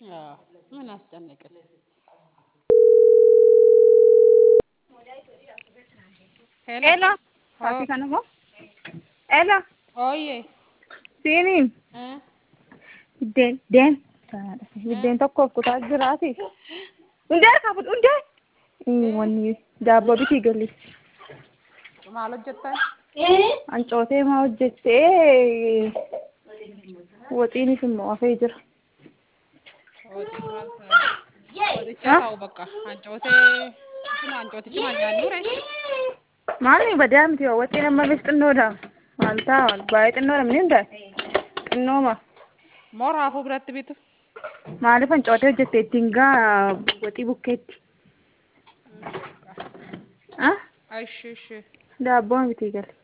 አዎ ምን አስጨነቅን? ሄሎ fakkii kana immoo ሄሎ ኦዬ siiniin እ biddeen biddeen biddeen tokkoof kutaa jiraati hundee qabu hundee wanni daabboo bitii galli maal hojjettan? ancootee maa hojjettee waxiinis immoo hafee jira Wixii maal ta'a? Waxicha ta'u bakka hancootee isuma hancootichuma nyaannu re maalni badaa miti yoo waxiin amma bis xinnoodha maal ta'a baay'ee xinnoodha mini hundaa xinnooma moo raafuu biratti bitu? maaliif ancootee hojjette ittiin gaa waxii bukkeetti ah Ishi ishi daabboon bitii galle